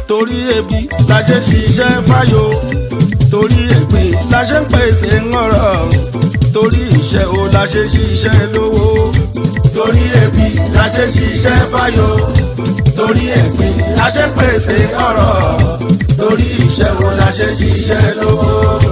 torí ebi la ṣe ṣiṣẹ́ fáyọ̀ torí ẹ̀gbin la ṣe ń pèsè ńọ̀rọ̀ torí iṣẹ́ o la ṣe ṣiṣẹ́ lówó torí ebi la ṣe ṣiṣẹ́ fáyọ̀ torí ẹ̀gbin la ṣe ń pèsè ọ̀rọ̀ torí iṣẹ́ o la ṣe ṣiṣẹ́ lówó.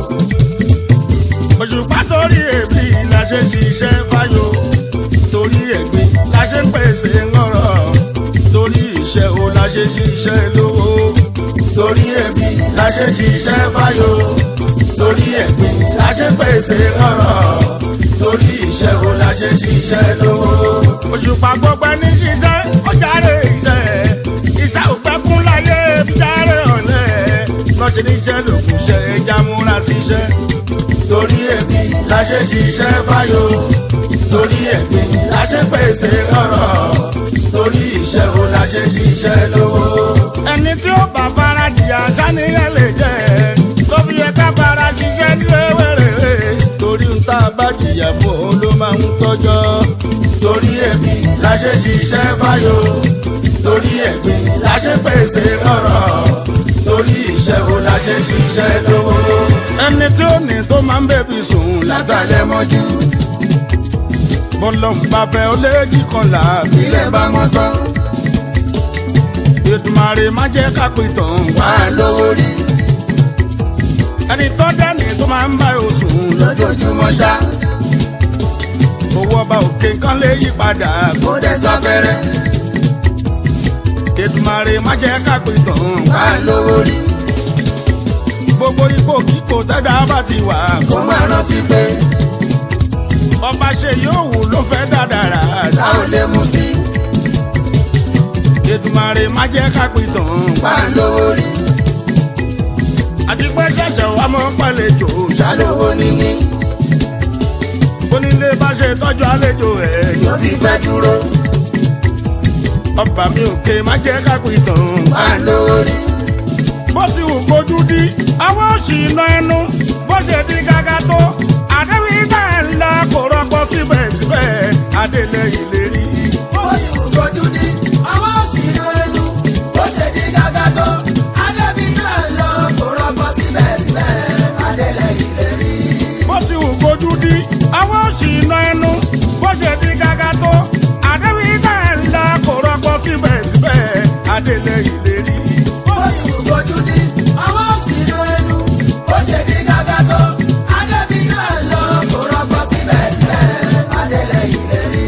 òṣùpá torí ebi la ṣe ṣiṣẹ́ fáyọ̀ torí ẹ̀gbin la ṣe ń pèsè ńọ̀rọ̀ torí iṣẹ́ o la ṣe ṣiṣẹ́ lówó torí ebi la ṣe ṣiṣẹ́ fáyọ̀ torí ẹ̀gbin la ṣe pèsè ọ̀rọ̀ torí iṣẹ́ o la ṣe ṣiṣẹ́ lówó. òṣùpá gbọgbẹ́ ní ṣiṣẹ́ ó jáde iṣẹ́ iṣẹ́ òpẹ́kún láyé jáde ọ̀lẹ́ lọ́sẹ̀ níṣẹ́ lòkùn ṣe ẹja múra síṣẹ́. torí ebi la ṣe ṣiṣẹ́ fáyọ̀ torí ẹ̀gbin la ṣe pèsè ọ̀rọ̀ torí iṣẹ́ o la ṣe ṣiṣẹ́ lówó. ẹni tí ó bá fara jìyà sániyàn lè jẹ tó fi yẹ ká fara ṣiṣẹ́ nílé wẹ̀rẹ̀ torí ń tá a bá jìyà fún òun ló máa ń tọ́jọ́. torí ẹ̀mí la ṣe ṣiṣẹ́ fáyọ̀ torí ẹ̀gbin la ṣe pèsè ọ̀rọ̀ torí iṣẹ́ o la ṣe ṣiṣẹ́ lówó. ẹni tí ó ní tó máa ń bẹ̀bí sùn látàlẹ́ mọ́jú bọ́lọ̀ ń bá fẹ́ ó léjì kan là ilẹ̀ bá mọ́ tán Èdùmàrè má jẹ́ ká pè tán. wà á lówó rí ẹni tó dání tó máa ń bá yóò sùn lójoojúmọ́ ṣá owó ọba òkè kan lè yí padà. kó dẹ̀ sáfẹ́rẹ́ Èdùmàrè má jẹ́ ká pè tán. wà á lówó rí gbogbo ipò kíkò tẹ́dá bá ti wà. kó má rántí pé ọba ṣe yóò wù ló fẹ́ dáadáa. tá ò lè mú sí Èdùmàrè má jẹ́ ká pè tán. wà á lówó rí àti pé ṣẹ̀ṣẹ̀ wà mọ́ pàlejò. ṣàlówó níní onílé bá ṣe tọ́jú àlejò ẹ̀. ló fi fẹ́ dúró ọba mi òkè má jẹ́ ká pè tán. wà á lówó rí bó ti wù kojú dí àwọn òṣì iná ẹnu bó ṣe di gágá tó àdéhùn ìgbà ńlá kò rọpò síbẹ̀síbẹ̀ adélé ìlérí. bó ti wù kojú ní àwọn òṣìṣẹ́ ẹnu bó ṣe di gàgà tó adébí náà lọ kó rọgbọ síbẹ̀síbẹ̀ adélẹ̀ ìlérí. bó ti wù kojú dí àwọn òṣì iná ẹnu bó ṣe di gágá tó àdéhùn ìgbà ńlá kò rọpò síbẹ̀síbẹ̀ adélé ìlérí. bó ti wù kojú ní àwọn òṣìṣẹ́ ẹnu bó ṣe di gàgà tó adébí náà lọ kó rọgbọ síbẹ̀síbẹ̀ adélẹ̀ ìlérí.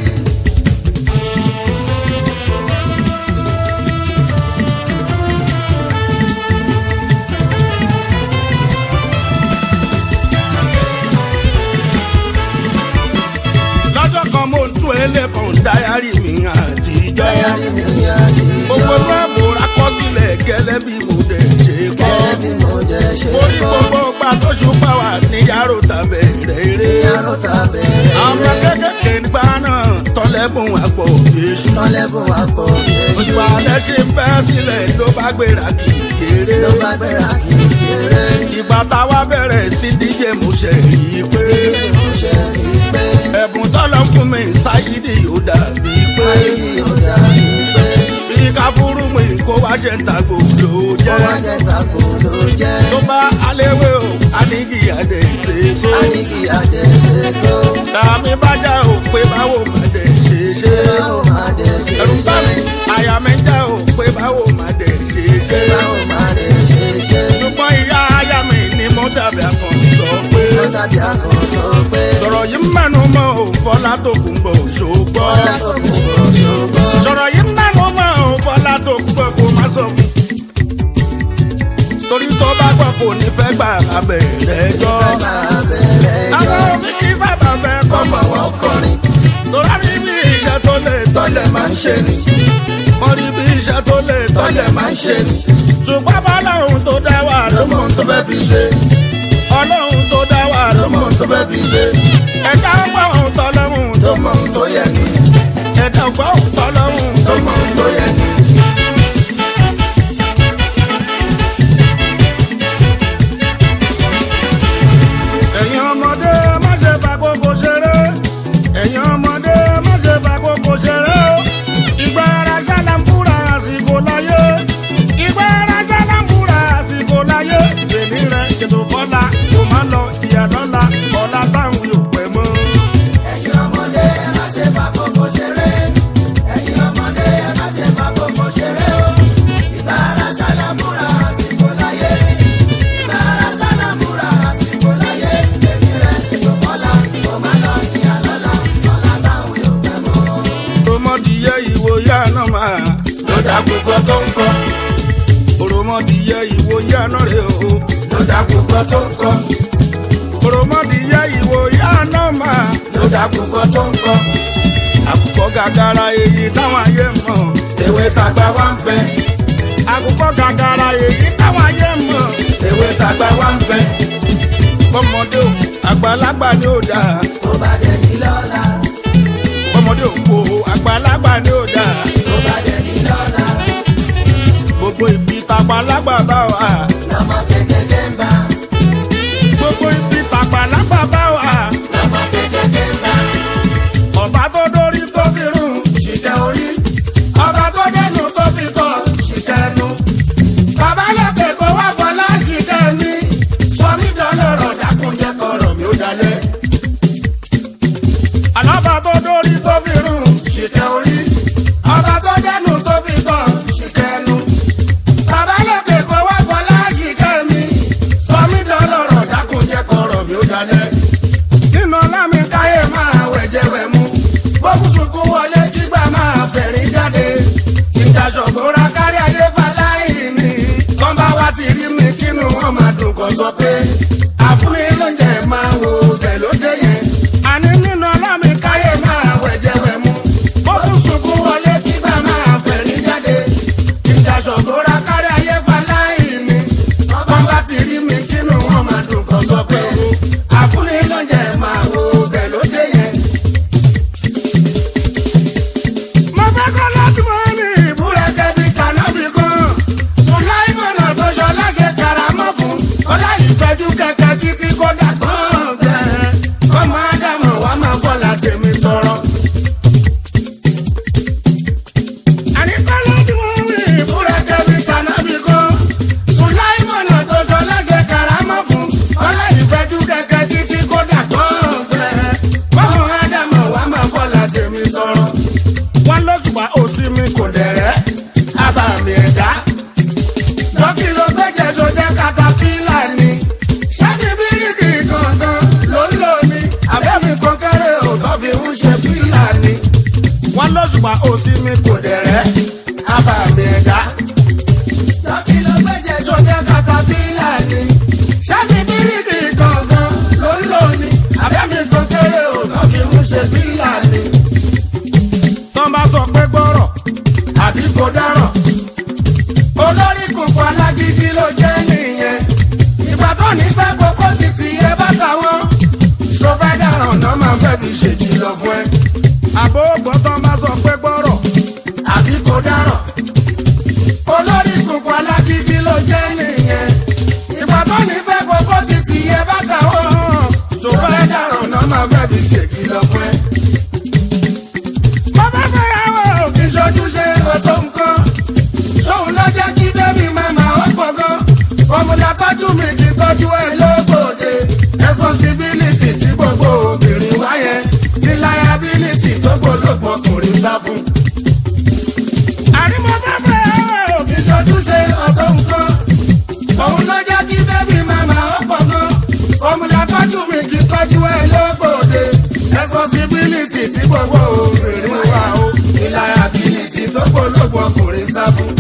lọ́jọ́ kan mo ń tún ẹlẹ́kàn dáyàrí mi àtijọ́. Dáyàrí mi àti gbogbo ẹgbẹ́ mo rákọsílẹ̀ gẹ́lẹ́ bí mo dẹ̀ ṣe kọ́. gẹ́gẹ́ bí mo jẹ́ ṣe mo ní gbogbo ọgbà tó ṣùpá wà ní yàrá òtà bẹ̀rẹ̀ eré. ìyàrá ta bẹ̀rẹ̀ àwọn kékèké nígbà náà tọ́lẹ́bùn àpò èṣù. tọ́lẹ́bùn àpò oṣù èṣù alẹ́ ṣe ń bẹ́ sílẹ̀ ló bá gbéra kì í kéré. ló bá gbéra kì í kéré. ìgbà táwa bẹ̀rẹ̀ sí díje mo ṣe rí i pé Ilé mo ṣe rí i pé ẹ̀bùn tọ́lọ́ fún mi ṣáyídì ó dàbí pé ayé ni ó dàbí pé bí ká fúrú mi kó wá jẹ́ ń ta gbòòlò ó jẹ́. wá jẹ́ tako ló jẹ́. tó bá aléwé o anigi adé ṣe so. A ní kí ajẹ́ ṣe so. tàbí bájà ò pé báwo má dé ṣe ṣe. Ṣé báwo máa dé ṣe ẹ̀rù bá ṣe? mi àyà mi já ò pé báwo má dé ṣe Ṣé ṣe. báwo máa dé ṣe ṣe? ṣùgbọ́n ìyá aya mi ni mo dàbí akàn sọ pé. Ó tàbí akọ̀ sọ pé sọ̀rọ̀ yìí mẹ́nu mọ́ ò fọlá tó kún bọ̀ ṣògbọ́. Bọ́lá tó kù kò ṣògbọ́n. sọ̀rọ̀ yìí mẹ́nu mọ́ ò fọlá tó kún bọ̀ kó má sọ fún. torí tó bá gbọ́ kò ní fẹ́ gbà abẹ́rẹ́ jọ. Ẹ máa bẹ̀rẹ̀ àwọn jọ. òbí kì í sábà fẹ́ kọ́ Ọmọ mọ̀ wọn kọrin tọ́lá rí bí iṣẹ́ tó lè tọ́ tọ́lẹ̀ máa ń ṣe ni. wọ́n rí bí iṣẹ́ tó lè tọ́ Tọ́lẹ̀ máa ń ṣe ni. ṣùgbọ́n bọ́lọ́hún tó dá wà Ló ló mọ ohun tó fẹ́ fi ṣe. ọlọ́hún tó dá wà ló Ló mọ ohun tó fẹ́ fi ṣe. ẹ̀dá ọgbọ́n tọ́lọ́hún tó Tó mọ ohun tó yẹ ni. ẹ̀dá ọgbọ́n tọ́lọ́hún Tó mọ ohun tó yẹ ni. ẹ̀yin ọmọdé má ṣe fàkókò ṣeré ẹ̀yin ọmọdé má ṣe fàkókò ṣeré ìgbà ara ṣáná ń fúra àsìkò láyé ìgbà tó ń kọ́ òròmọdìyẹ ìwò yánà rè o ló dàkúkọ tó ń kọ́ òròmọdìyẹ ìwò yánà máa ló dàkúkọ tó ń kọ́ àkùkọ gàgàrà èyí táwọn ayé mọ̀ tèwe tàgbà wá ń fẹ́ àkùkọ gàgàrà èyí táwọn ayé mọ̀ tèwe tàgbà wá ń fẹ́ ọmọdé o àgbàlagbà ni ó dáa tó bá dẹ̀ ní lọ́la ọmọdé o kò àgbàlagbà ni ó dáa tó bá dẹ̀ ní lọ́la gbogbo ibi tàgbàlagbà bá wà lọ́mọ kékeré ń bá gbogbo ibi tàgbàlagbà bá wà lọ́mọ kékeré ń bá. ọba tó dórí tó fi rún ṣìkẹ́ orí ọba tó dẹnu tó fi kọ́ ṣìkẹ́ ẹnu. bàbá lókè kó wá bọ́lá ṣìkẹ́ mi sọmí dọ́lọ́rọ̀ dákúnjẹ́ kọ̀rọ̀ mi ó dalẹ̀. àlọ́ba tó dórí tó tó fi rún ṣìkẹ́ orí ọba tó dẹnu tó fi kọ́ ṣìkẹ́ ẹnu. bàbá lókè kó wá bọ́lá ṣìkẹ́ mi sọmí dọ́lọ́rọ̀ dákúnjẹ́ kọ̀rọ̀ mi ó dalẹ̀. nínú ọlámi káyé máa wẹ̀jẹ̀ wẹ̀ mú. bókùsùnkún wọlé kígbà máa fẹ̀rín jáde. ìdásọ̀gbọ́ra kárí ayé faláì ní. kọ́ńbà wa ti rí mi kínú wọn máa dùn kọ́ sọ pé. àfúnni lóúnjẹ máa wo bẹ̀ ló dé yẹn. àní nínú ọlámi káyé máa wẹ̀jẹ̀ wẹ̀ mú. bókùsùnkún wọlé kígbà máa fẹ̀rín jáde. ìdásọ̀gbọ́ra kárí ayé faláì ní. kọ́ńbà ti rí mi kínú wọn máa dùn kọ́ sọ pé. àfúnni lóúnjẹ máa wo bẹ̀ ló dé yẹn. mo fẹ́ kọ́ láti mọ́ ní ìbú. búrẹ́kẹ́ bí kànábì kan. Sùláìmọ̀nà tó ṣọ láṣẹ karamọ́ fún. Ọlá ìfẹ́jú kẹ̀kẹ́ títí kó dàgbọ́n bẹ́ẹ̀. Ọmọ Ádámọ̀ wá máa bọ̀ láti mi tọrọ. àní kọ́ láti mọ́ ní ìbú. Búrẹ́kẹ́ bí kànábì kan. Sùláìmọ̀nà tó ṣọ láṣẹ karamọ́ fún. Ọlá ìfẹ́jú kẹ̀kẹ́ títí kó dàgbọ́n bẹ́ẹ̀. Ọmọ Ádámọ̀ wá máa bọ̀ láti mi tọrọ. wọ́n lọ́sùpá òsì mi kò kò dẹ̀rẹ́ abàmì ẹ̀dá. Lọ́kì ló gbẹ́jẹ̀ tó jẹ́ katapila ni. Ṣáàtì bíríkì gangan ló ń lò ní. Àbẹ́mi kọ́kẹ́rẹ́ ò tọ́ fi ń ṣe pílà ni. wọ́n lọ́sùpá òsì mi kò Kò dẹ̀rẹ́ abàmì ẹ̀dá. Lọ́kì ló gbẹ́jẹ̀ tó jẹ́ katapila ni. Ṣáàtì bíríkì gangan ló ń lò ní. Àbẹ́mi kọ́kẹ́rẹ́ ò tọ́ fi ń ṣe pílà ni. tán bá sọ pé gbọ́rọ̀ àbí kò dáràn. olórí kùkù alágídí ló jẹ́ nìyẹn. ìgbà tó ní fẹ́ kókó ti ti yẹ bá táwọn. ṣọfẹ́ dáràn náà máa fẹ́ fi ṣèkìlọ̀ fún ẹ. àbó ògbọ́ tán bá sọ pé gbọ́rọ̀ àbí kò dáràn. olórí kùkù alágídí ló jẹ́ nìyẹn. ìgbà tó ní fẹ́ kókó ti ti yẹ bá táwọn. ṣọfẹ́ dáràn náà máa fẹ́ fi ṣèkìlọ̀ fún ẹ. mo fẹ́ fẹ́ yàwó. ìṣojúṣe ọ̀tọ̀ nǹkan ṣòun ló jẹ́ kí bébí màmá ó gbọ̀ngàn fọmùlà tọ́jú mi kì í tọ́jú ẹ lóbòde responsibility tí gbogbo obìnrin wáyẹ ní liability tó gbólógbò ọkùnrin sá fún. àní mo fẹ́ fẹ́ yàwó. ìṣojúṣe ọ̀tọ̀ nǹkan ṣòun ló jẹ́ kí bébí màmá ó gbọ̀ngàn fọmùlà tọ́jú mi kì í tọ́jú ẹ lóbòde responsibility tí gbogbo obìnrin wá o ní liability tó gbólógbò ọkùnrin sá fún.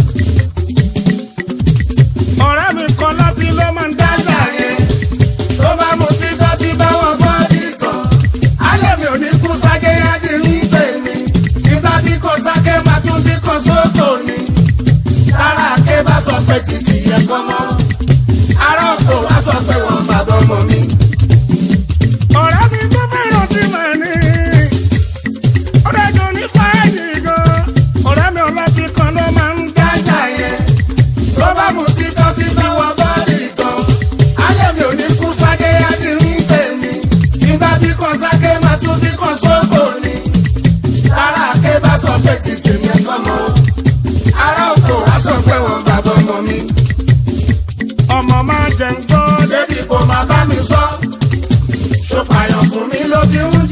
ọ̀rẹ́ mi kan láti ló máa ń dá dájà yẹn tó bá mu sí tọ́sí báwọn gbọ́ ìtàn. alẹ́ mi ò ní kú sáké ádì ń tèmi. tí bá bí kò sáké máa tún bí kò sóko ni. tára àké bá sọ pé títì yẹ kọ́ mọ́. ará òkò wá sọ pé wọ́n bàbá ọmọ mi. ọ̀rẹ́ mi tó fẹ́ràn tí mà ní. ó dájú ní fáìlì gan. ọ̀rẹ́ mi ọlọ́tí kan ló máa ń dá. dájà yẹn tó bá mu sí tọ́sí báwọn gbọ́ ìtàn. alẹ́ mi ò ní kú sáké ádì ń tèmi. tí bá bí kò sáké máa tún bí kò sóko ni. tára àké bá sọ pé títì yẹn kọ́ mọ́. ará òkò wá sọ pé wọ́n bàbá ọmọ mi. ọmọ máa jẹ ń gbọ́. débi kò máa bá mi sọ. ṣòpàyàn fún mi ló fi ń